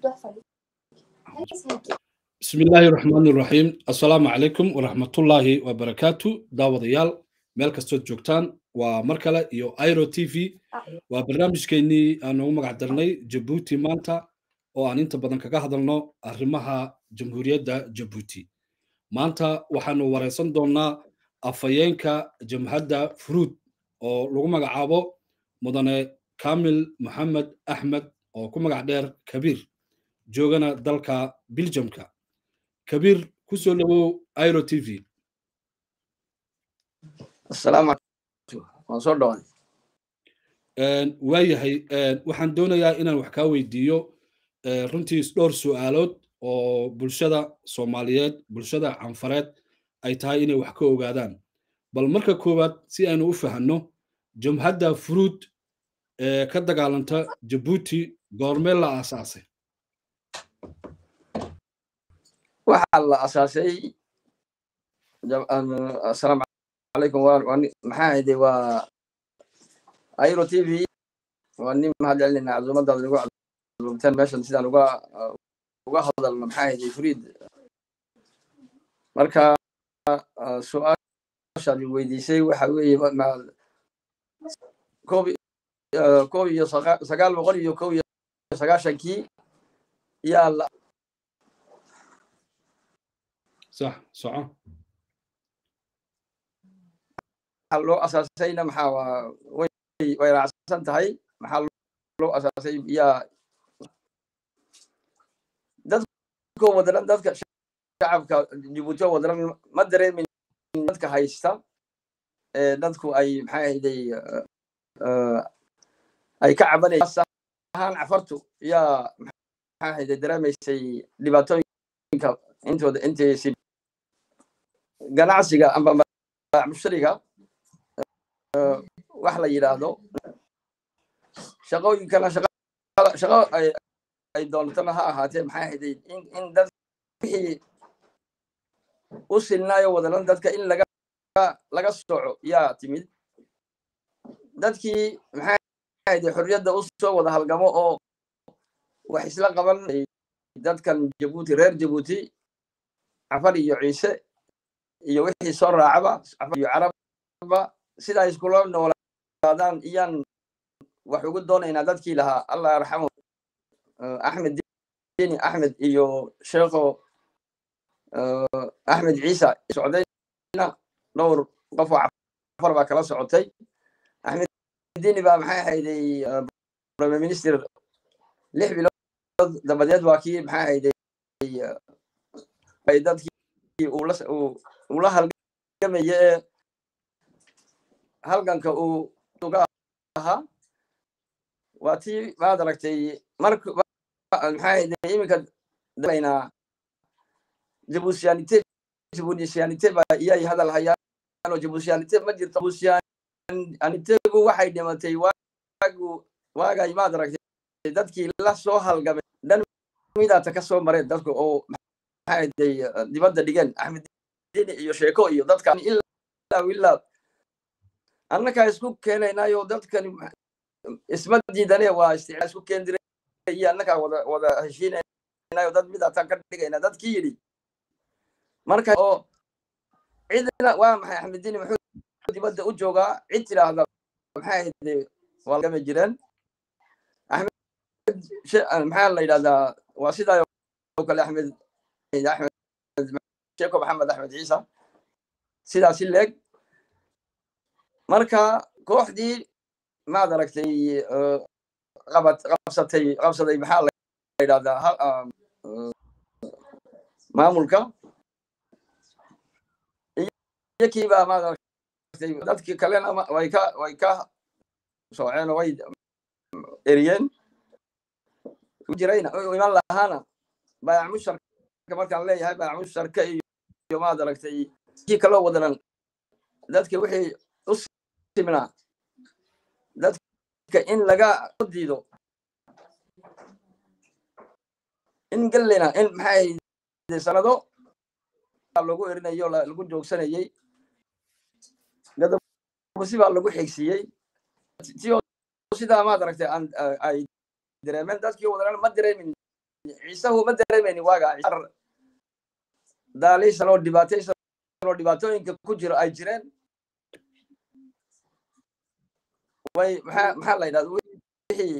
بسم الله الرحمن الرحيم السلام عليكم ورحمة الله وبركاته داود يال meel kastood joogtaan waa mar kale iyo iro t v waa barnaamijkeennii aan ugu magac darnay jabuuti maanta oo aan inta badan kaga hadalno arrimaha jamhuuriyadda jabuuti maanta waxaanu wareysan doonnaa afhayeenka jamhadda furuud oo lagu magacaabo mudane kamil moxamed axmed oo ku magac dheer kabiir joogana dalka biljamka kabiir ku soo dhowow iro t v asalaamu waan soo dhawaaday waayahay waxaan doonayaa inaan wax kaa weydiiyo runtii dhowr su'aalood oo bulshada soomaaliyeed bulshada canfareed ay tahay inay wax ka ogaadaan bal marka koowaad si aynu u fahanno jamhadda furuud ee ka dagaalanta jabuuti goormee la aasaasay waxaa la asaasay asalaamu calaykum maxaa hayde waa airo t v waa nin mahad celinayna casuumadaada nagu casuumteen meeshan sidaan uga uga hadalno maxaa hayde furiid marka su-aashaad weydiisay waxa weeye koob koob iyo sagaal boqol iyo kow iyo sagaashankii yaa la صح صح loo asaasayna maxaa waa way way raacsan tahay maxaa loo asaasay yaa dadko wadaran dadka shacabka jabuuti oo wadaran ma dareemin dadka haysta ee dadku ay maxaa ahayday ay ka cabanayaan ahaan cafartu yaa maxaa ahayday dareemaysay dhibaatooyinka intooda intaysi ganacsiga amba mushtariga wax la yidhaahdo shaqooyinkana shaqo ay doontana ha ahaatee maxay ahayday in dad wixii u silnaayo wadalan dadka in laga laga soco yaa timid dadkii maxay ahayday xorriyadda u soo wada halgamo oo wax isla qaban dadkan jabuuti reer jabuuti cafar iyo ciise iyo wixii soo raacaba cafar iyo carabba sidaa iskula noolaadaan iyaan wax ugu doonaynaa dadkii lahaa allah yarxamu axmed dini axmed iyo sheekho axmed ciisa socdayna dhowr qof oo cafar baa kala socotay axmed dini baa maxay ahayday prime minister lix bilood dabadeed waa kii maxay ahayday ay dadkii ula halgamaya ee halganka uu uga ahaa waa tii maad aragtay mark maxaa iminka dalaynaa jabusiyanite jabusiyanite ba iyay hadal hayaan oo jabusiyanite ma jirto jabusiyanitegu waxay dhimatay waagu waagay maad aragtay dadkii la soo halgamay dhan midaata ka soo mareen dadku oo maxaa dibadda dhigeen axmed dini iyo sheeko iyo dadkan ilaa ilaa annakaa isku keenaynayo dadkan isma diidane waa isticmaal isku keen diray iyo annakaa wada wada heshiinaynayo dad midaataan ka dhigayna dadkii yidhi marka oo cidna waa maxay axmed dini muxuu dibadda u joogaa cid tidhaahda maxay ahayde waa lagama jireen axmed maxaa la yidhahdaa waa sidaa oo kale axmed axmed sheeko maxamed axmed ciisa sidaasi leeg marka kooxdii maad aragtay qabad qabsatay qabsaday maxaa la yidhahdaa maamulka iyakiibaa maad aragtay dadkii kalena way ka way ka sooceen oo way eriyeen jirayna iman lahaana baayac musharka markaan leeyahay baayac musharka iyo maad aragtay kii kaloo wadanan dadki wixii u simnaa dadka in laga diido in gallina in maxay sanado lagu erinayo lagu joogsanayey gadabusi baa lagu xigsiiyey tio sidaa maad aragtay ay dareemeen dadkii wadanan ma dareemin ciisahu ma dareemayni waaga daaliishan oo dhibaataysan oo dhibaatooyinka ku jiro ay jireen way maxaa maxaa la yidhahda wixii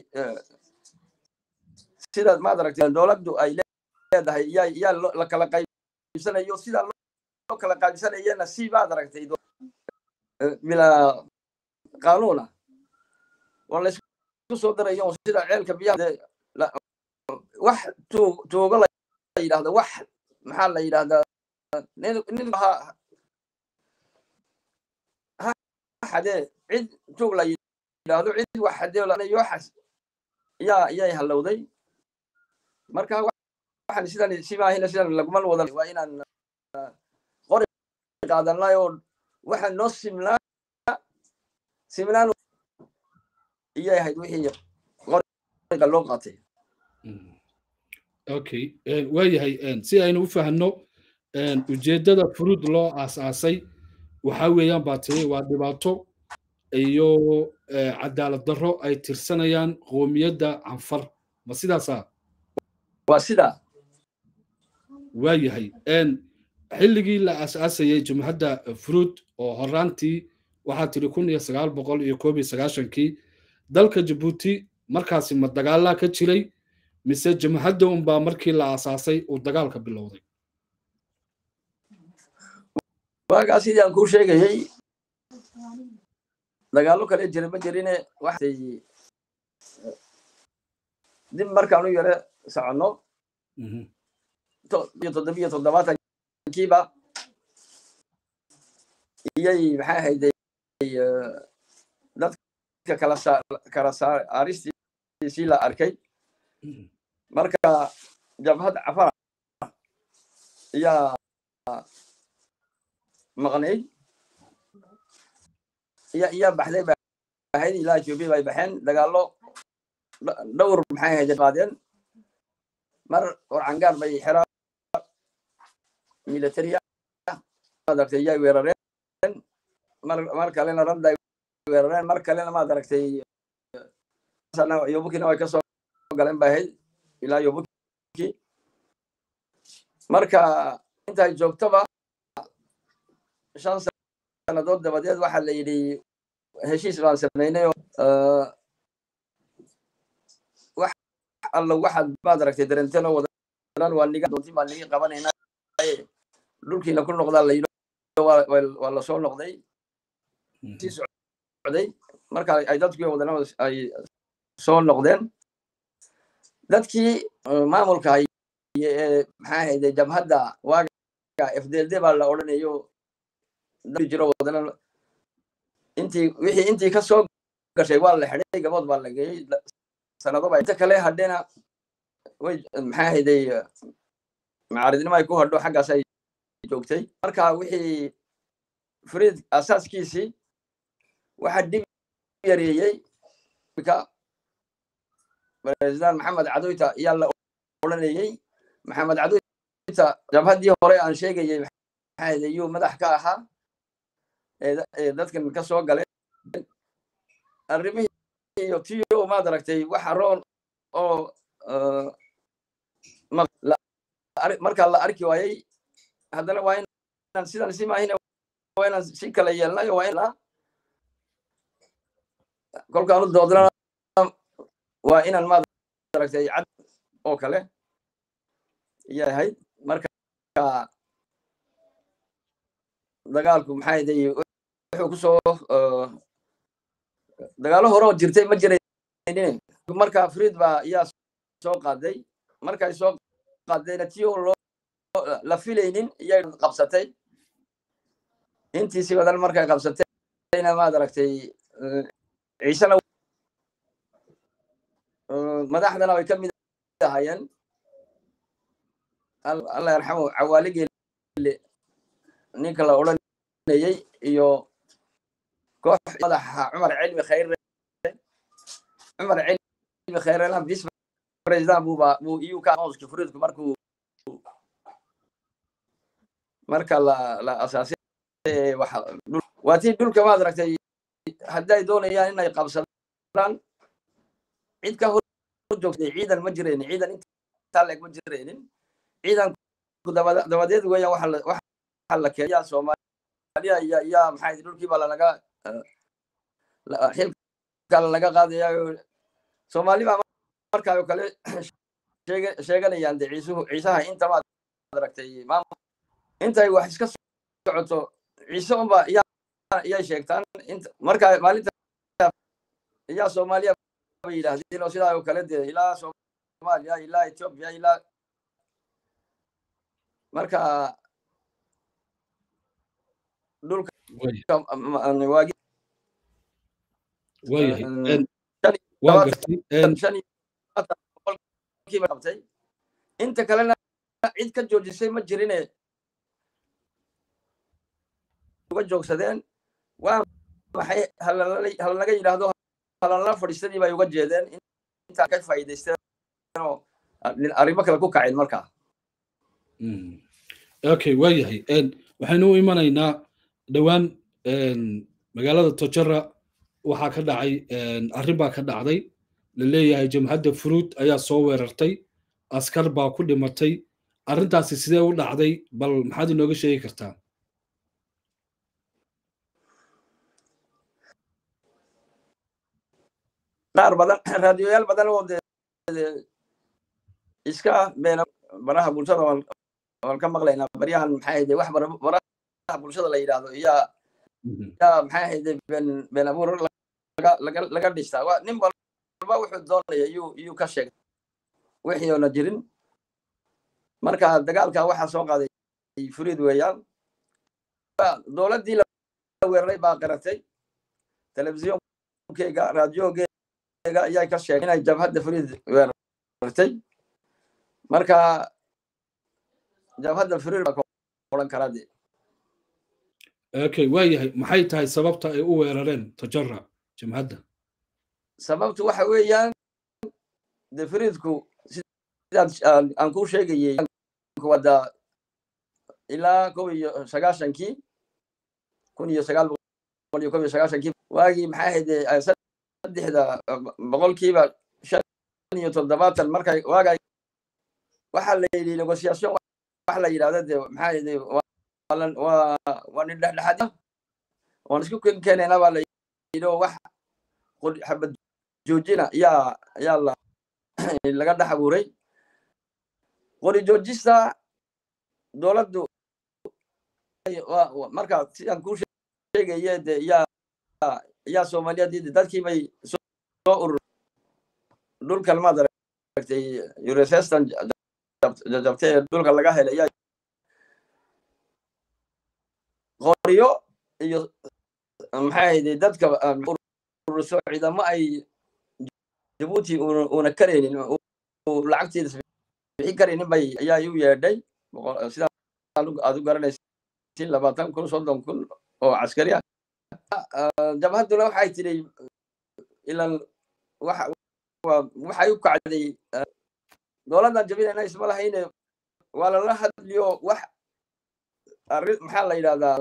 sida maad aragtay dowladdu ay leedahay yaa yaa la kala qaybsanayo sidaa loo kala qaybsanayana si maad aragtay bilaa qaanuuna oo laysku soo darayo sida ceelka biyaha wax tuugo la yidhahda wax maxaa la yidhahdaa nin xadee cid tuug la yidhahdo cid wax xadee yoxas yaa yay halowday marka waxaan sidan simaahina sidan laguma wada waa inaan qori qaadanay oo waxaan noo simnaa simnaan iyay ahayd wixii qoriga loo qaatay okay waayahay si aynu u fahanno ujeeddada furuud loo aas-aasay waxa weeyaan baa tiri waa dhibaato iyo cadaalad darro ay tirsanayaan qoomiyadda canfar ma sidaasaa waa sidaa waayahay xilligii la aas-aasayay jumhadda furuud oo horaantii waxaa tiri kun iyo sagaal boqol iyo koob iyo sagaashankii dalka jabuuti markaasi ma dagaalaa ka jiray mise jamhadda unbaa markii la aasaasay uu dagaalka bilowday waagaa sidii aan kuu sheegayey dagaallo kale jira ma jirine waxay dib markaan u yare soconno iyo toddobiyo toddobaatankiiba iyay maxay ahayday dadka kala kala saaristiisii la arkay marka jabhad cafara ayaa maqnayd iyaa baxday ahayd ilaa ethiopia bay baxeen dagaallo dhowr maxay ahayd qaadeen mar warcangaar bay xeraa militaria maad aragtay iyay weerareen mar mar kalena randa ay weerareen mar kalena maad aragtay yobukina way kasoo galeen bay ahayd ilaa yobuki marka intay joogtoba shan sannadood dabadeed waxaa la yidhi heshiis baan samaynay wax allo waxaad maad aragtay darenteen oo wadanan waa niga doontin baan nigi qabanayna dhulkiina ku noqdaa la yidhi waa lasoo noqday sii socday marka ay dadkii wadana ay soo noqdeen dadkii maamulka maxaa ahayde jabhadda waaga fdld baa la odhanayo jiro wadana intii wixii intii ka soo gashay waa la xidhay gabood baa la geeyey sanado ba inta kale hadhena way maxaa ahayday macaaridnimo ay ku hadho xaggaas ay joogtay marka wixii friid asaaskiisii waxaa dib yareeyey president maxamed cadoyta ayaa la odhanayey maxamed cadoyta jabhaddii hore aan sheegayey maxaa yuu madax ka ahaa ee dadkan ka soo galeen arrimihii iyo tiyo maad aragtay waxa roon oo markaa la arki waayey haddana waa inaan sidan si maahina waa inaan si kala yeelnayo waa in kolkaanu doodnana waa inaan maad aragtay cad oo kale ayay ahayd marka dagaalku maxaa yday wuxuu ku soo dagaalo hore oo jirtay ma jiraynin marka friid baa ayaa soo qaaday markay soo qaadayna tiyo loo la filaynin iyay qabsatay intiisi badan markay qabsatayna maad aragtay ciisena madaxdana way ka mid ahaayeen allah yarxamu cawaaligeele ninka la odhanayey iyo koox madaxa cumar cilmi khayre cumar cilmi khayrena vice president buba buu iyu ka aqoonska furidku markuu marka la la asaasay waa tii dhulka maad aragtay hadday doonayaan inay qabsadaan cid ka hor joogtay ciidan ma jirayn ciidan intaa leeg ma jiraynin ciidanku dabadeed weeyaan waxa la keenyaa soomaaliya iyo yaa maxay dhulkii baa lanaga xilka lanaga qaadaya soomaali baa markaa oo kale sheeganayaan de ciisuhu ciisaha inta maad aragtay maamul intay wax iska socoto ciise unba iyay sheegtaan marka maalinta iyaa soomaaliya bay yidhaahdeen oo sidaa oo kale dee ilaa soomaaliya ilaa ethiopia ilaa marka dhulka waagi qabtay inta kalena cid ka joojisay ma jirine uga joogsadeen waa maxay halanaga yidhaahdo halanala fadhiistadii bay uga jeedeen intaa ka faa'iidaysteen oo arrimo kale ku kaceen markaa okay waayahay waxaynu u imanaynaa dhowaan magaalada tojara waxaa ka dhacay arrin baa ka dhacday la leeyahay jamhadda furuud ayaa soo weerartay askar baa ku dhimatay arrintaasi sidee u dhacday bal maxaad inooga sheegi kartaa qaar badan raadiyoyaal badan oo de iska beena baraha bulshada waan ka maqlaynaa baryahan maxay ahayde wax baraha bulshada la yidhaahdo iyaa yaa maxay ahayde been been abuur laga laga dhistaa nin walba wuxuu doonaya iyuu iyuu ka sheegay wixii oona jirin marka dagaalka waxaa soo qaaday furiid weeyaan dowladdii la weeraray baa qiratay telefisyonkeyga raadiyogeyga ayaa ka sheegay inay jabhadda furiid weerartay marka jabhadda furiid baa odhan karaa de okay waa yahay maxay tahay sababta ay u weerareen tajara jamhadda sababtu waxa weeyaan de furiidku sidaad aan kuu sheegayey wada ilaa kow iyo sagaashankii kun iyo sagaal boqol iyo kow iyo sagaashankii waagii maxay ahayde saddexda boqolkiiba shan iyo toddobaatan markay waagay waxaa la yidhi negociation wax la yidhahda de maxaa ahayde waa waa nin dhexdhexaad oon isku keenayna baa la yidhi oo wax xabad joojina yaa yaa la laga dhex abuuray qori joojista dowladdu marka sidaan kuu sheegaye de yaa yaa soomaaliyad dadkii bay soo urur dhulkan maad aragtay uresestan jabtay ee dhulka laga helay yaa qoriyo iyo maxay ahayde dadka ururso ciidamo ay jabuuti una karaynin lacagteeda bixin karaynin bay ayaa u yeedhay sidaa aad u garanaysin labaatan kun soddon kun oo caskari ah jabhadduna waxay tidhi ilan waxay u kacday dowladdan jabinayna isma lahayne waa lala hadliyo wax arrin maxaa la yidhahdaa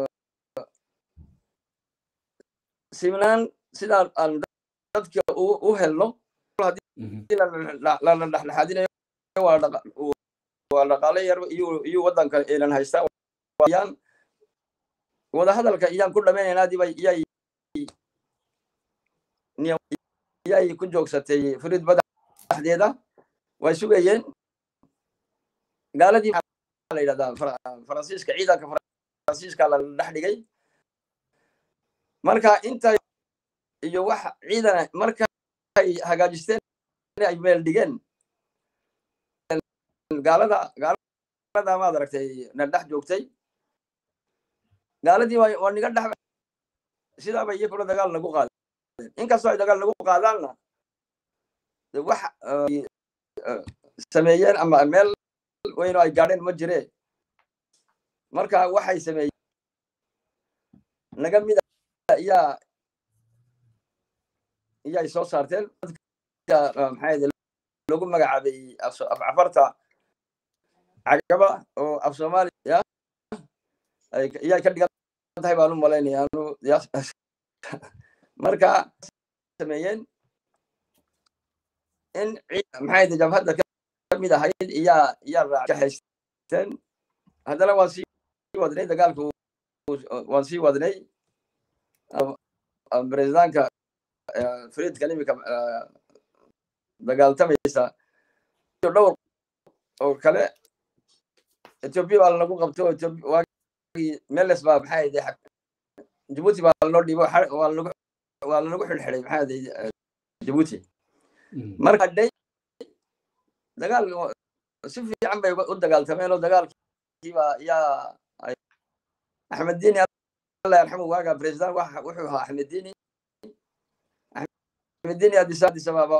simnaan sidaan aan dadka u helno haddii lala dhexdhexaadinayo waa dhaqaale yar iyo waddanka elan haystaa yaan wadahadalka iyaan ku dhamaynaynaa dibay iyay iyay ku joogsatay furid badaxdeeda way sugayeen gaaladii la yidhahdaa faransiiska ciidanka faransiiska la dhex dhigay marka inta iyo wax ciidan markay hagaajisteen ay meel dhigeen gaalada gaalada maad aragtay na dhex joogtay gaaladii waa niga dhex sidaaba iyakuna dagaal nagu qaadeen inkastoo ay dagaal nagu qaadaanna wax sameeyeen ama meel weyno ay gaadheen ma jire marka waxay sameeyeen naga mida iyaa iyay soo saarteen maxay lagu magacaabay afcafarta cagaba oo af soomaaliya iyay ka dhigan tahay baan u malaynaya anu marka sameeyeen in maxay jabhadda ka mid ahayd iyaa iyaa raajaxaysteen haddana waan sii wadnay dagaalka waan sii wadnay بريزدانكا فريد كلمة dagaaltamaysa dhowr oo kale ethiopia baa lagu qabto waagii meles baa maxaa yidhi jabuuti baa lanoo dhiibo waa lanagu xidhxidhay maxaa yidhi jabuuti marka dhay dagaal si fiican bay u dagaaltameen oo dagaalkii baa yaa axmed diini الله يرحمه واقع بريزدان وحوها احمد ديني احمد ديني هذه سادي سبابا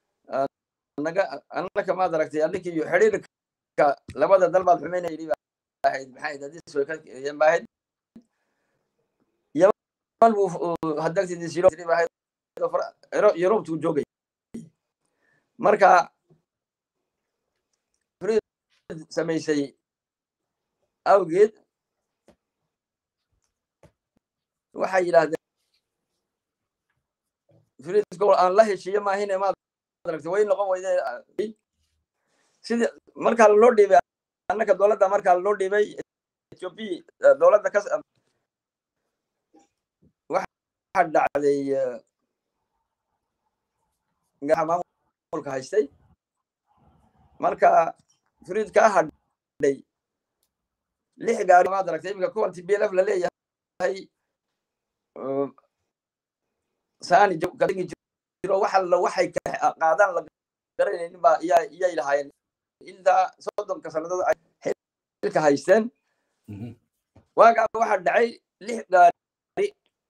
انا كما دركت انك يحريرك لبدا دلبا حمين يريبا واحد بحايد هذه سوي يم واحد يمن هدكت دي سيرو يريبا يوروب تو جوجي marka فريد samaysay awgeed waxay yidhaahdeen friidko aan la heshiiyo maahine maad aragtay way noqon weyde sidii markaa lanoo dhiibay annaka dowladda markaa lanoo dhiibay ethiopia dowladda ka waxaa dhacday maamulka haystay marka friid kaa hadhay lix gaari maad aragtay iminka kuwan t b l f la leeyahay saani kadigi jiro waxa la waxay qaadaan la garanaynin baa iyaa iyay lahaayeen ilaa soddonka sannadood ay xilka haysteen waagaa waxaa dhacay lix gaari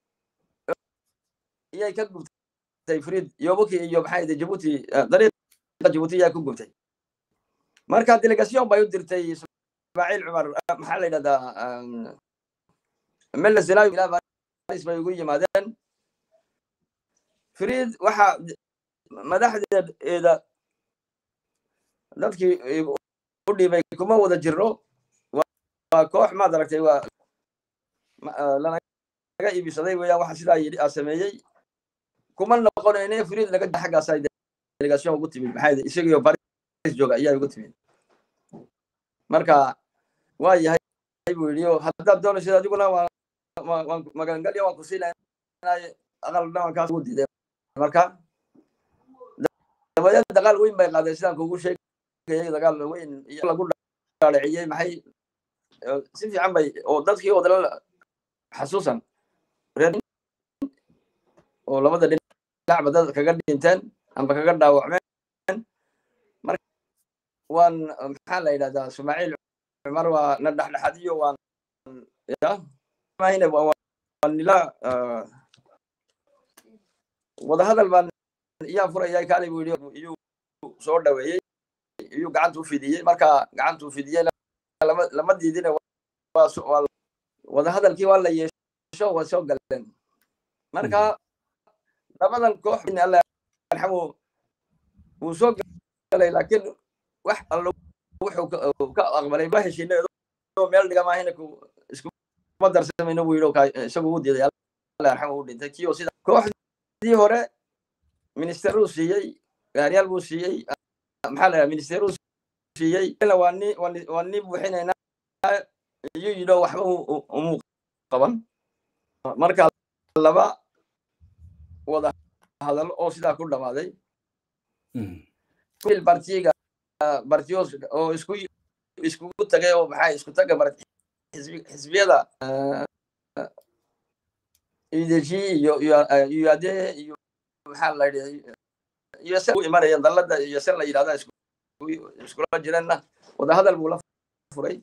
iyay ka gubtay friid yobuki iyo maxaa yidhi jabuuti dariiqa jabuuti ayaa ku gubtay marka delegation bay u dirtay ismaaciil cumar maxaa la yidhahdaa mele zenawi ilaa bay ugu yimaadeen friid waxa madaxdeeda dadkii u dhiibay kuma wada jirno waa koox maad aragtay waa lanaga iibsaday weeyaan waxa sidaa yidhi aa sameeyey kuma noqonayne friid laga xaggaas ay delegation ugu timid maxaa yidhi isagiyo baris jooga ayaa ugu timid marka waa yahay buu yidhi haddaad doonaysid adiguna waa magangalya waan ku siinay aqal dhawankaas ugu diiday marka dabadeed dagaal weyn bay qaadeen sidaan kugu sheegayay dagaal weyn lagu dhaadhiciyey maxay si fiican bay oo dadkii wadala xasuusan reer oo labada dhinacba dad kaga dhinteen amba kaga dhaawacmeen marka waan maxaa la yidhahdaa ismaaciil cumar waa na dhexdhexadiyo waan ya mahine waan nila wadahadal baan iyaan furaya kaali buu yidhi iyuu soo dhaweeyey iyuu gacanta u fidiyey marka gacanta u fidiyeyna lama diidine wadahadalkii waa la yeesho waa soo galeen marka labadan koox alla yarxamu wuu soo galay laakiin wax allo wuxuu ka aqbalay ma heshiina meel dhiga maahina iskuma darsamayno buu yidhi isagu u diiday alla yarxamu u dhintay kii oo sida kooxdii hore ministeruu siiyey gaaryaal buu siiyey maxaa la ministeruu siiyey waa ni waa ni buuxinaynaa iyuu yidhi waxba umuu qaban marka laba wada hadal oo sidaa ku dhamaaday bartiga bartiyos oo isku iskugu tagay oo maxaa isku taga xisbiyada ideji iyo iyo ade iyo maxaa la yidhi iyo se u imanayeen dallada iyo se la yidhahda iskula jireenna wadahadal buu la furay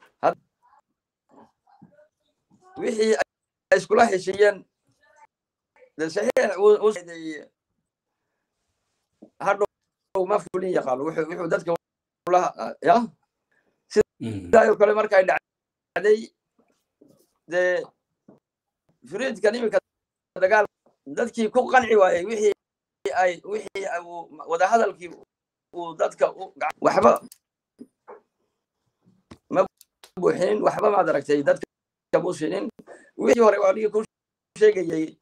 wixii ay iskula heshiiyeen saxiix hadhow ma fulin yaqaano wuxuu dadka ya sidaayoo kale markay dhacday dee furiidkan iminka dagaal dadkii ku qanci waayey wixii ay wixii wadahadalkii uu dadka waxba ma buuxinin waxba maad aragtay dadka mu sinin wixii hore waa nigi ku sheegayey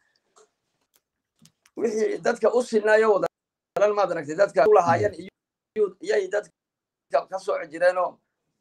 wixii dadka u sinaayo wadalan maad aragtay dadka u lahaayeen iyay dadka dadka ka sooci jireenoo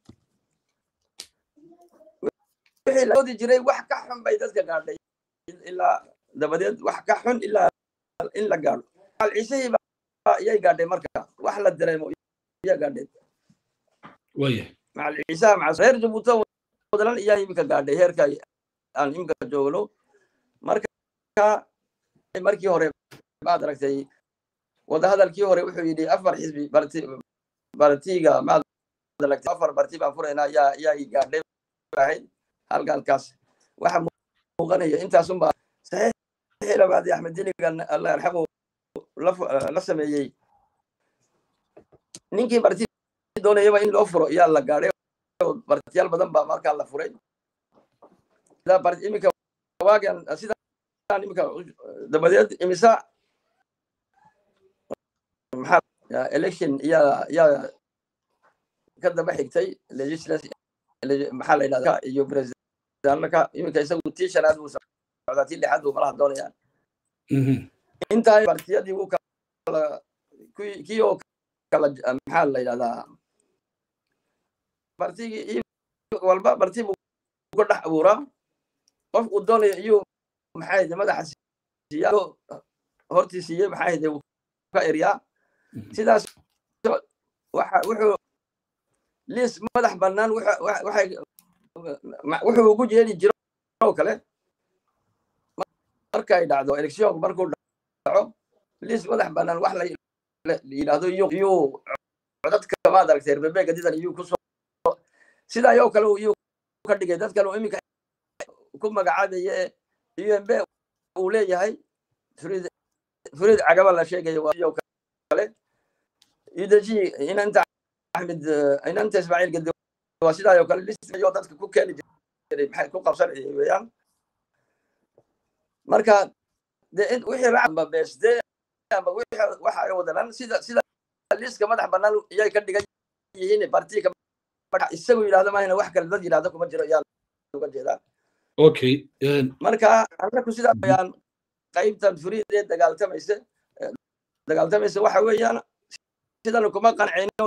wixii la oodi jiray wax ka xun bay dadka gaadhay ilaa dabadeed wax ka xun ilaa in la gaadho macal ciisihii iyay gaadhay marka wax la dareemo iya gaadhay waya macal ciisaha maca reer jabuuti wadalan iyaa iminka gaadhay heerka aan iminka joogno marka markii hore maad aragtay wadahadalkii hore wuxuu yidhi afar xisbi barti bartiga maad aragtay afar barti baan furaynaa yaa yaa gaadhay ahayd halgalkaas waxa muuqanaya intaasunbaa saxiixii labaadii axmed diligan allah yarxamu la sameeyey ninkii barti doonayaba in loo furo yaa la gaadhay bartiyaal badan baa markaa la furay iminka waagan sidaan iminka dabadeed imisa maxaa election yaa yaa ka daba xigtay legislative maxaa la yidhahda iyo presidentka iminka isagu tii shanaad buu socdaa tii lixaad buu malaha doonayaan intaa partiyadii wuu kala kii oo kala maxaa la yidhahdaa partigii walba parti buu ka dhex abuuraa qof uu doonayo iyuu maxaa yidhi madaxa siiya hortii siiyey maxaa yidhi wuu ka eryaa sidaas waxa wuxuu liis madax bannaan waxay wuxuu ugu jeedi jiro oo kale markay dhacdo electionku markuu dhaco liis madax bannaan wax la yidhaahdo iyuu codadka maad aragtay rebebeega didan iyuu kusoo sidaa yoo kale iyuu ka dhigay dad kale iminka ku magacaabaye umb uu leeyahay furid furid cagaba la sheegayo waa iyo kale yudaji inanta axmed inanta ismaaciil gedi waa sidaa yoo kale listayo dadka ku keeni jiray maxay ku qabsanayay weeyaan marka de wixii racba beesde amba wixii waxa ay wadanan sida sida liiska madax bannaan iyay ka dhigan yihiin partiga isagu yidhahdo maahina wax kale dad yidhahdo kuma jiro ayaa uga jeedaa okay marka anaku sidaa weyaan qaybtan furiidee dagaaltamaysa dagaaltamaysa waxa weeyaan sidanu kuma qancayno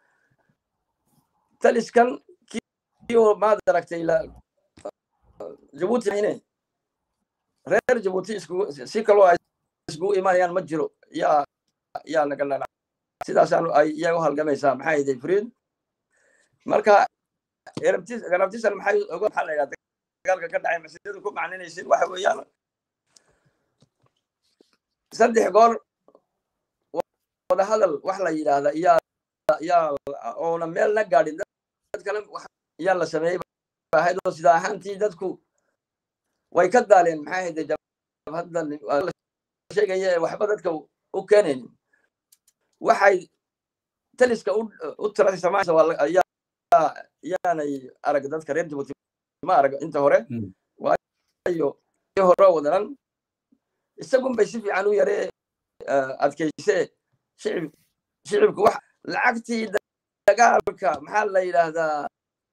taliskan kioo maad aragtay jabuuti ine reer jabuuti iskugu si kaloo ay iskugu imanayaan ma jiro yaa yaa naga lala sidaasaan ay iyaga u halgamaysaa maxaa yiday furiid marka garabtisan maxay oga maxaa la yidhahda dagaalka ka dhacay masidadu ku macninaysid waxa weeyaan saddex goor wadahadal wax la yidhaahda yaa yaa oona meel na gaadhin dad kale yaa la sameeyey ahayd oo sida ahaantii dadku way ka daaleen maxaa hayde jabhadan sheegaya waxba dadka u keenaynin waxay taliska u tiray samaaysa yaanay arag dadka reer jabuuti ma arag inta hore waayo hore wadanan isagun bay si fiican u yaree adkayse shicib shicibku wax lacagtii dagaalka maxaa la yidhaahdaa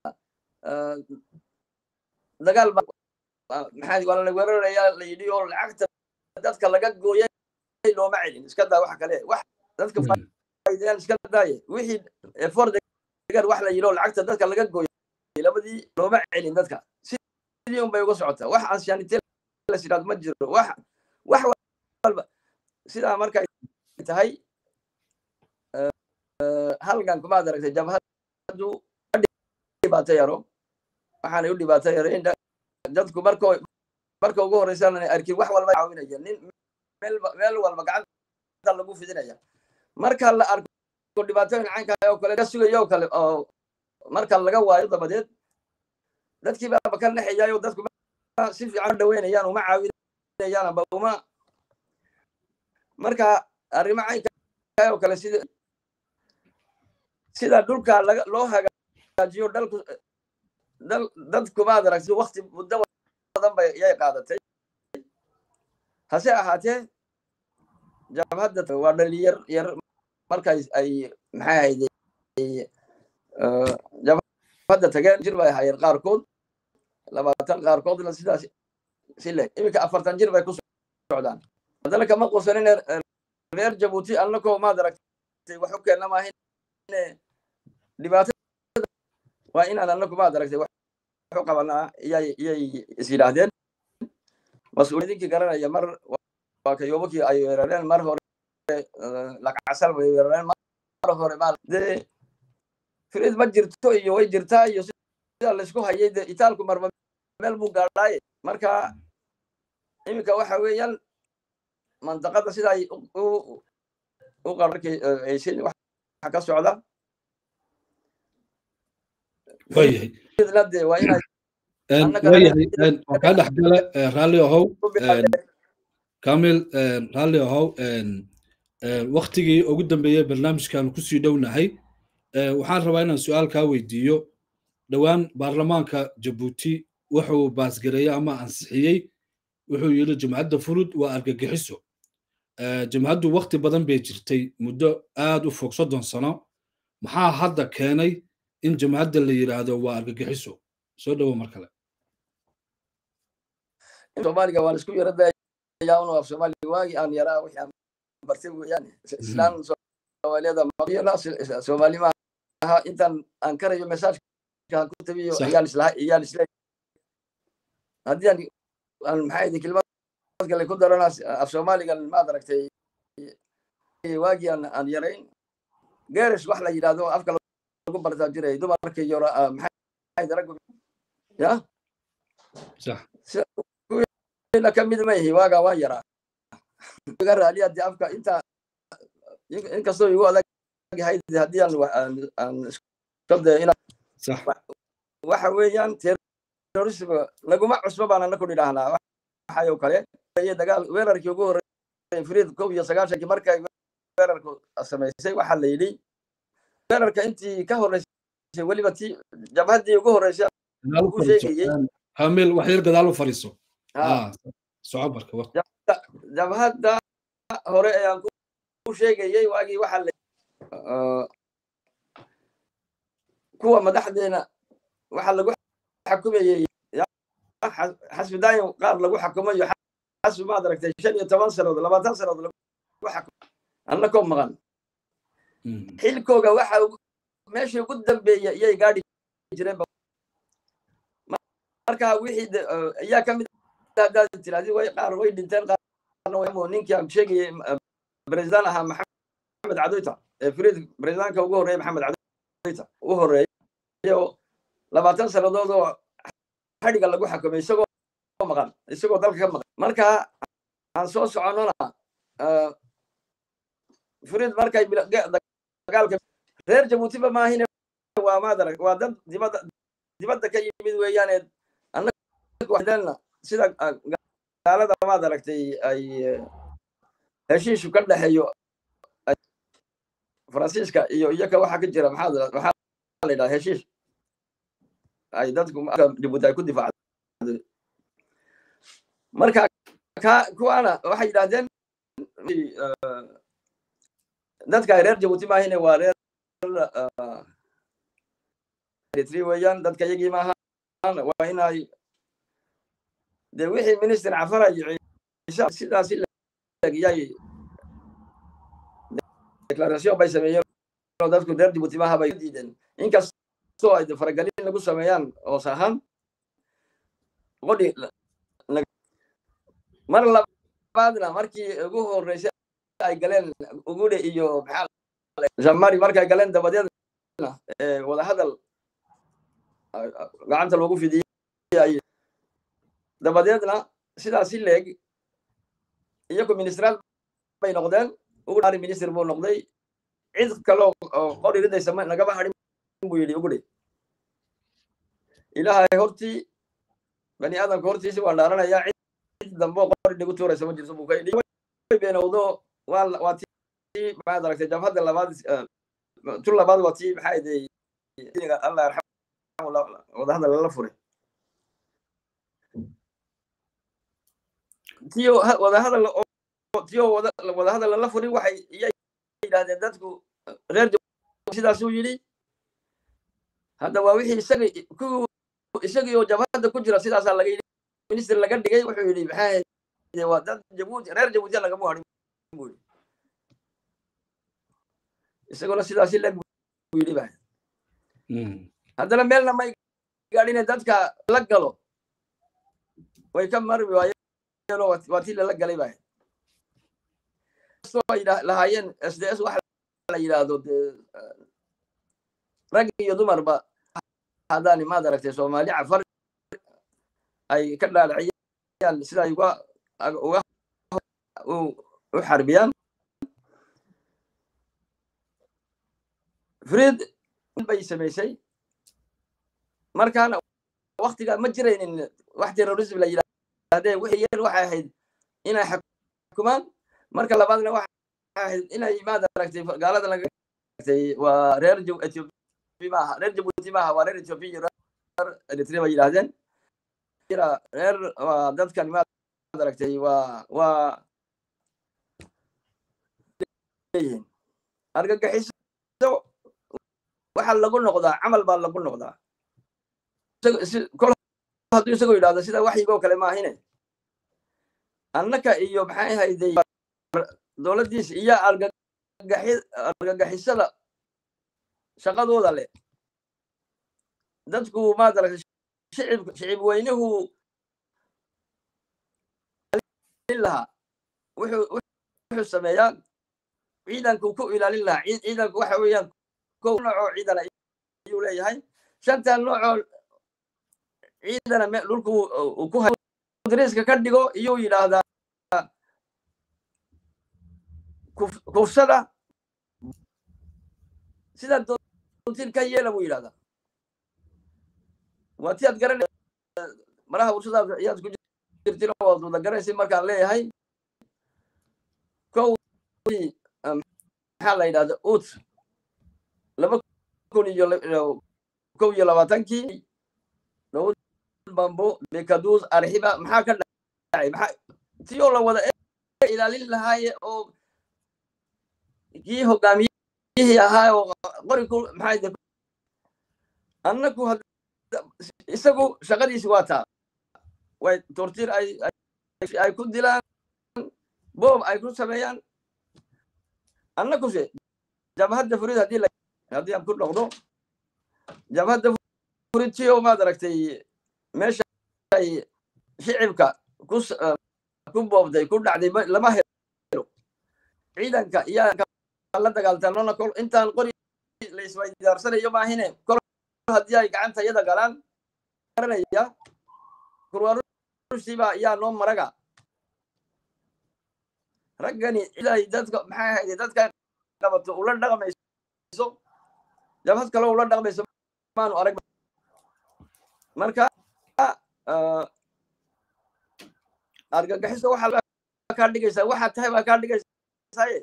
dagaal maxaa waa la weerarayaa la yidhi oo lacagta dadka laga gooyay looma celin iska daa wax kale wax dadka faaideyan iska daaye wixii efor degan wax la yidhi oo lacagta dadka laga gooyay labadii looma celin dadka sidii un bay uga socotaa wax anshaanite las yidhahdo ma jiro wax wax walba sidaa markay tahay halgan kumaad aragtay jabhadu dhibaato yaro waxaanay u dhibaato yarayn dadku marko marka ugu horeysan arkin wax walba caawinaya nin meel walba gacanta lagu fidinaya marka la arko dhibaatooyin caynka oo kale ka sugayo oo kale oo marka laga waayo dabadeed dadkii baaba ka naxayayo dadku si fiican u dhaweynayaan uma caawinayaan amba uma marka arrimo caynka oo kale sida sida dhulka laga loo hagaajiyo dalku dal dadku maad aragtay wakti muddo badan bay yay qaadatay hase ahaatee jabhadda waa dhalinyar yar markay ay maxay ahayde jabhadda tageen jir bay ahaayeen qaarkood labaatan qaarkoodna sidaas si le iminka afartan jir bay ku socdaan haddana kama qusanin reer jabuuti annakoo maad aragtay wax u keenna maahin dhibaatada waa inaan anagu maad aragtay wax u qabanaa iyay iyay is yidhaahdeen mas-uuliyidinkii garanaya mar waa kayoobakii ay weerareen mar hore laqacasal way weerareen mar hore ma dee firid ma jirto iyo way jirtaa iyo sida laysku hayay dee itaalku marba meel buu gaadhaaye marka iminka waxa weeyaan mandaqada sida ay u qararkaysin waxa ka socda waayahay de waa inay waayahay waa kaa dhex gale raalli ahow kamil raalli ahow waktigii ugu dambeeyey barnaamijkan kusii dhownahay waxaan rabaa inaan su-aal kaa weydiiyo dhowaan baarlamaanka jabuuti wuxuu baasgareeyey ama ansixiyey wuxuu yidhi jamcadda furud waa argagixiso jamcaddu wakti badan bay jirtay muddo aad u fog soddon sano maxaa hadda keenay in jamcadda la yidhaahdo waa argagixiso soo dhowo mar kale soomaaliga waa laisku yara dayaa unu af soomaaliga waagi aan yaraa wixii aan bartay weeyaan islaan soomaaliyada maqiyana soomaali ma aha intaan aan karayo mesaajkaan ku tabiyo ayaan isla ayaan isle haddii aan aan maxaa idin kelmad kale ku darana af soomaaligan maad aragtay waagii aan aan yarayn geerish wax la yidhahdo afka lagu bartaa jiray dumarka iyo maxaa raggu ya ina ka mid mayhi waagaa waan yaraa iga raaliya dee afka inta inkastoo igu adag yahay haddii aan aan iska dayo ina waxa weeyaan terrorism laguma cusbo baan ana ku nidhaahnaa waxayo kale dagaal weerarkii ugu horreeyay friid kow iyo sagaashankii markay weerarku samaysay waxaa la yidhi weerarka intii ka horreysay weliba ti jabhaddii ugu horreysay ku sheegayey hamil wax yar gadaal u fariiso soco barka jabhadda hore ee aan ku sheegayey waagii waxaa la kuwa madaxdeena waxaa lagu xakumayey xasbi daayin qaar lagu xakumayo xasbi maad aragtay shan iyo toban sannadood labaatan sannadood lagu xakumay anna koo maqan xilkooga waxa meeshii ugu dambeeya iyay gaadhi jireen marka wixii ayaa ka mid haddaad tirahdid way qaar way dhinteen qaarna way ninkii aan sheegayay president ahaa maxamed cadoyta ee friid presidentka ugu horreeya maxamed cadoyta u horreeya labaatan sannadood oo xadhiga lagu xakumay isagoo maqan isagoo dalka ka maqan marka aan soo soconnona friid markay dagaalka reer jabuutiba maahine waa maadarag waa dad dibadda dibadda ka yimid weeyaane annaga sida gaalada maad aragtay ay heshiishu ka dhexeeyo faransiiska iyo iyaka waxa ka jira maxaa waxaa la yidhaha heshiish ay dadku jabuuti ay ku difaacday marka ka kuwaana waxay yidhahdeen dadka reer jabuuti maahine waa reer eritri weeyaan dadka iyagii maaha waa inay de wixii minister cafara iyo ciise sidaasi yay declaration bay sameeyeen oo dadku reer jabuuti maaha bay diideen inkastoo ay faragelin lagu sameeyaan hoos ahaan qodhi mar labaadna markii ugu horreysay ay galeen ugude iyo maxaa jamari markay galeen dabadeedna wadahadal gacanta loogu fidiyey dabadeedna sidaasi leeg iyagu ministraal bay noqdeen ugu dhaari minister buu noqday cid kaloo qori ridaysa nagama hadhin buu yidhi ugu dhe ilaahay hortii bani aadamka hortiisi waan dhaaranayaa cid dambe qori dhigu tuuraysa ma jirto buu ka yidhi beenowdo waa tii maxaad aragtay jabhadda labaad tu labaad waa tii maxaa idey allah yarxamu wadahadal lala furay tiyo wadahadal tiyo wadahadal lala furin waxay iyay yidhahdeen dadku reer sidaasuu yidhi hadda waa wixii isaga ku isagii oo jabhadda ku jira sidaasaa laga yidhi minister laga dhigay wuxuu yidhi maxaa waa dad jabuuti reer jabuutiya lagama hadhin buu yidhi isaguna sidaasi leg buu yidhi ba haddana meelna may gaadhine dadka la galo way ka marmi waayeenoo waa tii lala galay baa ay lahaayeen s d s waxa la yidhaahdo dee rag iyo dumarba haddaani maad aragtay soomaali cafar ay ka dhaadhiciyaan sida ay uga uga u xarbiyaan frid bay samaysay markaana waktigaa ma jiraynin wax terrorism la yidhahdee wixii yar waxay ahayd inay xukumaan marka labaadna waxay ahayd inay maad aragtay gaalada laga aragtay waa reer ethiopia maaha reer jabuuti maaha waa reer ethiopia iyo reer eritrea bay yidhahdeen reer waa dadkan maad aragtay waa waa leeyihiin argagixiso waxa lagu noqdaa camal baa lagu noqdaa kol hadduu isagoo yidhahdo sida waxyigoo kale maahine annaka iyo maxay hayday dowladdiis iyo argagixisada shaqadooda leh dadku maad aragtay shicib shicib weynuhu lahaa wuxuu wuxuu sameeyaa ciidanku ku ilaalin lahaa ciidanku waxa weeyaan kow noocoo ciidana ayuu leeyahay shantan noocoo ciidana dhulku uu ku dariiska ka dhigo iyuu yidhaahdaa kufsada sidaa doontiin ka yeela buu yidhahdaa waa ti aad garan maraha warshadaas ayaad ku jirtin waad wada garanaysa markaan leeyahay kow maxaa la yidhahda ut laba kun iyo kow iyo labaatankii dawud bambo bekadus arxiba maxaa ka dhacay maxaa tiyoo la wada ilaalin lahaaye oo kii hogaamiyihii ahaa oo qori ku maxaa annaku isagu shaqadiisi waa taa way tortiir ay ay ku dilaan boob ay ku sameeyaan annakuse jabhadda furid haddii la haddii aan ku noqdo jabhadda furid tiyo maad aragtay meesha ay shicibka ku ku boobday ku dhacday lama helo ciidanka iyaa la dagaaltamona kol intaan qori la iswaydaarsanayo maahine kol haddii ay gacanta yada galaan garanaya kurwarusiiba yaa noo maraga raggani ciday dadka maxay ahayde dadka qabato ula dhaqmayso jabhad kale ula dhaqmayso maanu arag marka argagixiso waxa kaa dhigaysaa waxaa tahay baa kaa dhigaysaa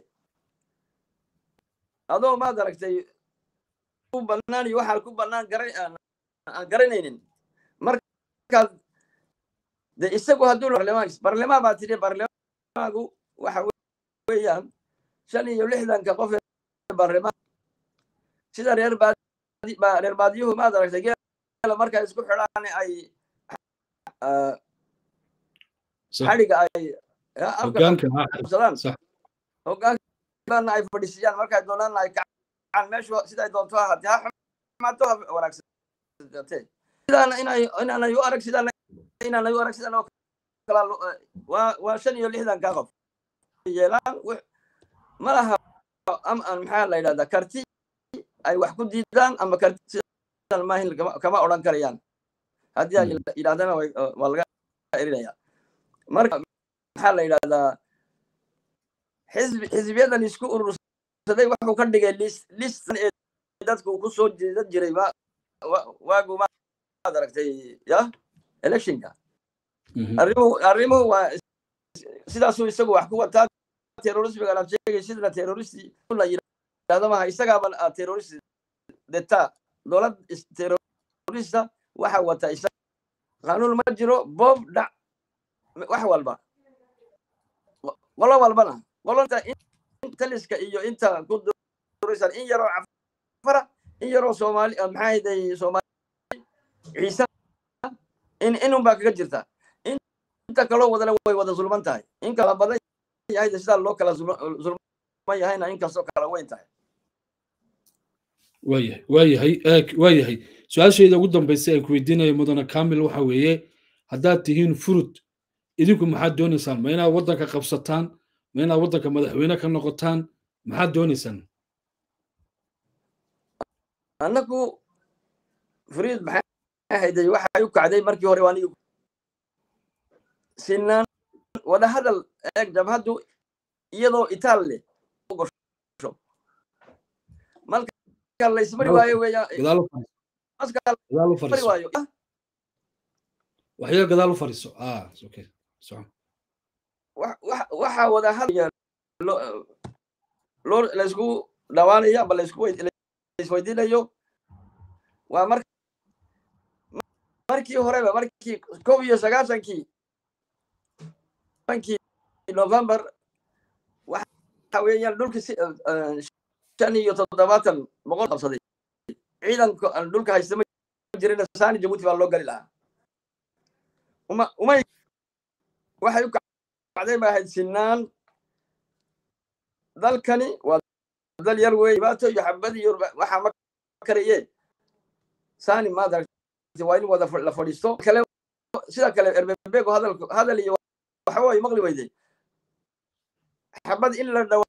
adoo maad aragtay ku banaan iyo waxaan ku banaan garan aan garanaynin markaad de isagu hadduu barlamaan barlamaan baa tidhi barlamaanku waxa weeyaan shan iyo lixdanka qof barlamaan sida reer baadi reer baadiyuhu maad aragtay geela markay isku xidhaan ay xadhiga ay afkasadaan hogaankaana ay fadhiisiyaan markay doonaan ay kacaan meeshu siday doonto ahaatee ha xumaato ha wanaagsatee sidaana inay inaanay u arag sidaana inaanay u arag sidaan oo kala waa waa shan iyo lixdanka qof yeelaan ma laha maxaa la yidhahdaa karti ay wax ku diidaan ama karti sidan maahin kama odhan karayaan haddii ay yidhahdana waa laga erinaya marka maxaa la yidhahdaa xisbi xisbiyadan isku urursaday wuxuu ka dhigay list listan ee dadku ku soo jeedan jiray waagu maad aragtay ya electionka arrimuhu arrimuhu waa sidaasuu isagu wax ku wataa terrorismigan aad sheegay sidana terroristi la yidhahdo maha isagaaba terrorist deta dowlad terrorista waxa wata isaga qanuun ma jiro bob dhac wax walba qolo walbana qolonta taliska iyo inta ku duraysan in yaroo cafara in yaroo soomaali maxaa hayday soomaali ciise in inun baa kaga jirta inta kaloo wadana way wada zulman tahay in kala badan yahayda sidaa loo kala zulman yahayna inkastoo kala weyn tahay waayahay waayahay waayahay su-aashayda ugu dambaysa ee ku weydiinaya mudane kamil waxa weeye haddaad tihiin furud idinku maxaad doonaysaan ma inaad waddanka qabsataan ma inaad waddanka madaxweyne ka noqotaan maxaad doonaysaan annagu furiid maxay ahayday waxay u kacday markii hore waanigu sinaan wada hadal eeg jabhaddu iyadoo itaal leh marka laysmari waayo weeyaan waayo waxyar gadaal u fariiso waxa wada hadal loo laysku dhawaanaya amba laysweydiinayo waa mar markii horeba markii kow iyo sagaashankii bankii november waxa weeyaan dhulki shan iyo toddobaatan boqol qabsaday ciidanka dhulka haysta ma jirin saani jabuuti baa loo gali lahaa uma umay waxay u kacday ba ahayd sinaan dalkani waa dal yar wey dhibaato iyo xabad iyo waxaa ma karaye saani maad aragtay waa in wada la fadhiisto kale sida kale erbebego hadal hadal iyo waxa way maqli weyday xabad in la dhawa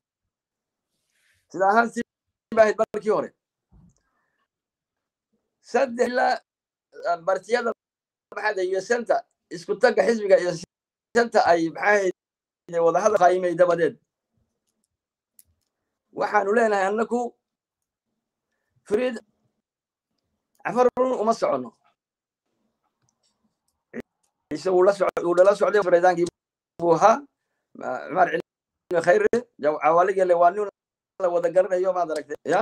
sida ahaan si ba ahayd markii hore saddex ilaa bartiyada maxaada iyo senta isku tagga xisbiga iyo senta ay maxaahayd wada hadal qaayimay dabadeed waxaanu leenahay annaku furiid cafarun uma soconno ciise uu lala socday fareedaankii buu ahaa cumar cilmi khayre cawaaligele waa nin la wada garanayo maad aragtay ya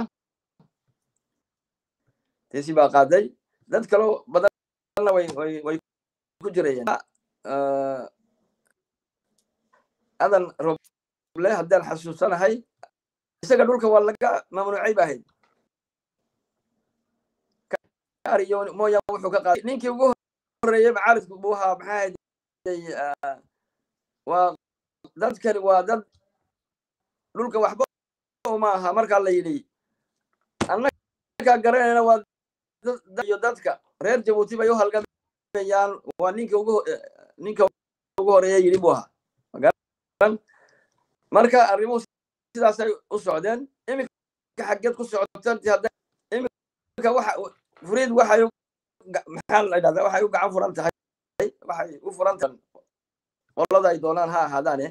teesi baa qaaday dad kaloo badanna way way way ku jirayeen adan roble haddaan xasuusanahay isaga dhulka waa laga mamnuucay ba ahayd ariyo mooyaan wuxuu ka qaaday ninkii ugu horeeyey macaaridku buu ahaa maxaa ahayd waa dadkani waa dad dhulka waxba uma aha markaa la yidhi annagaa garanayna waa iyo dadka reer jabuuti bay u halgamayaan waa ninka ugu ninka ugu horeeya yidhi buu ahaa magaran marka arrimuhu sidaasay u socdeen iminka xaggeed ku socotanti hadda iminka waxa furiid waxay maxaa la dhahdaa waxay u gacan furan tahay waxay u furan tahay qolada ay doonaan ha ahaadaane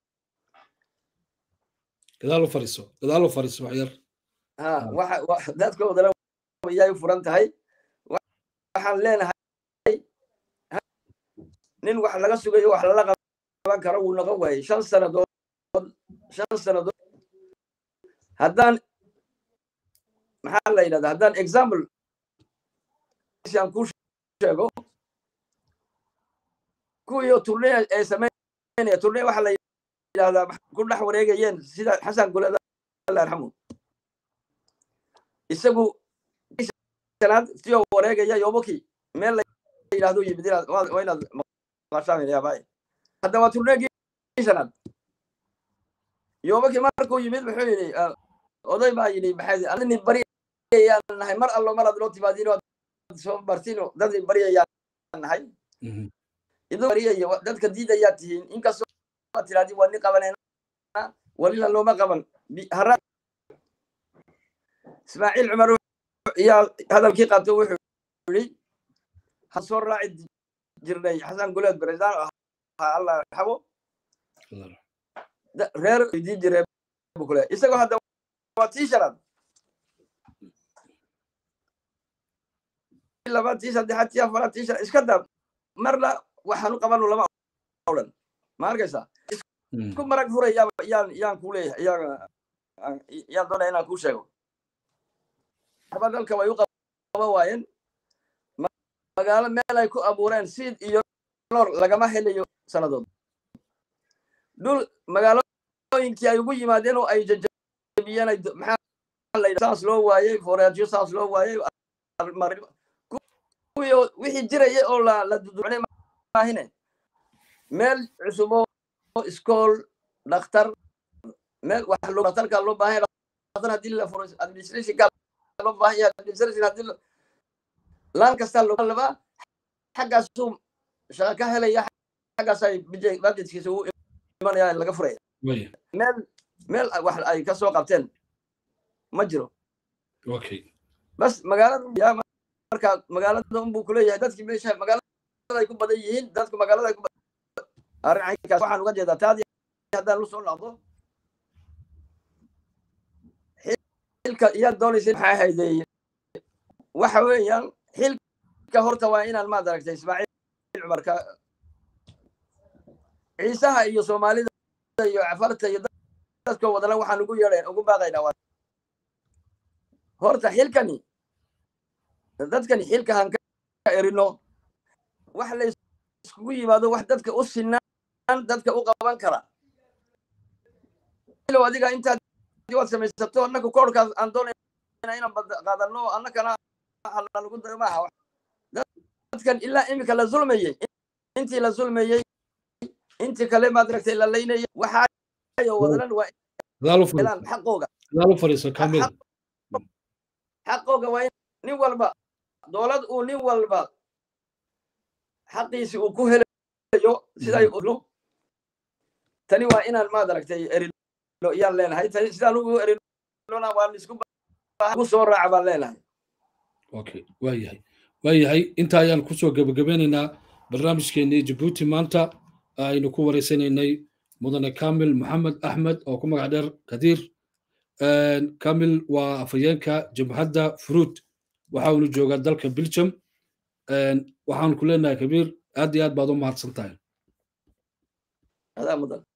gadaal u fariiso gadaal u fariiso wax yar ha waxa dadkoodana iyay u furan tahay waxaan leenahay nin wax laga sugayo wax lala qaban karo wuu noqon waayey shan sannadood shan sannadood haddaan maxaa la yidhahdaa haddaan example aan kuu sheego kuwiyo turne ay samaynaya turne waxa la yidhahdaa ku dhex wareegayeen sida xasan guleda alla yarxamu isagu shanaad tiyoo wareegaya yoboki meel la yidhahdo yimid inaad waa inaad maqashaan yaabaaye hadda waa turneegii shanaad yoboki markuu yimid muxuu yidhi oday baa yidhi maxay adini bari ayaan nahay mar allo mar aad loo timaadino soo martino dad baryayaan nahay idoo baryayo dadka diidayaa tihiin inkastoo aad tirahdii waa nin qabanayna walila looma qaban hara ismaaciil cumar yaa hadalkii qaato wuxuu yidhi ha soo raaci jirnay xasan guleed baresaan ahaa allah raxabo reer idii jiree bukule isagoo hadda waa tii shanaad labaad tii saddexaad tii afaraad tii shanaad iska daa marna waxaanu qabanu lama odhan ma arkaysaa isku marag furay yaan yaan ku leeyahay yaan doonaya inaan kuu sheego waxba dalka way u qaban waayeen magaalo meel ay ku abuureen siid iyo noor lagama helayo sannadood dhul magaalooyinkii ay ugu yimaadeen oo ay jajabiyeen ay maxaa la yidhaha saas loo waayey foreejo saas loo waayey kuwii wixii jiraya oo la la duducnay maahine meel cusub oo iskool dhakhtar meel wax loo dhakhtarka loo baahan dhakhtar haddii la furo administration gaal loo baahan yahay administration haddii laan kastaa loo labaa xaggaasuu shaqa ka helaya xaggaasay budgetkiisa u imanaya laga furaya meel meel wax ay ka soo qabteen ma jiro okay bas magaalada marka magaalada unbuu kuleeyahay dadkii meesha magaalada ay ku badan yihiin dadku magaalada ay ku arrin caynkaas waxaan uga jeedaa taadii haddaan lu soo noqdo xilka iyaad doonaysa maxaa hayday waxa weeyaan xilka horta waa inaan maad aragtay ismaaciil cumarka ciisaha iyo soomaalida iyo cafarta iyo dadka wadana waxaan ugu yeedhayn ugu baaqaynaa waa horta xilkani dadkani xilka han ka erino wax la iskugu yimaado wax dadka u sinaan dadka u qaban kara ilow adiga intaad waad samaysato annaku koorkaas aan doonayna inaan qaadano annakana halanugu dayo maaha dadkan ilaa iminka la zulmayey intii la zulmayey intii kale maad aragtay la laynayay waxaayo wadanan waa helaan xaqooga xaqooga waa in nin walba dowlad uu nin walba xaqiisi uu ku helayo siday ulu tani waa inaan maad aragtay erino iyaan leenahay tani sidaan ugu erinona waan isku ku soo raaca baan leenahay okay waa yahay waa yahay inta ayaan kusoo gebagabeynaynaa barnaamijkeenii jabuuti maanta aynu ku wareysanaynay mudane kamil maxamed axmed oo ku magac dheer kadiir kamil waa afhayeenka jabhadda fruud waxa uunu joogaa dalka belgium waxaan ku leenahay kabiir aad iyo aad baad u mahadsan tahay adaa mudan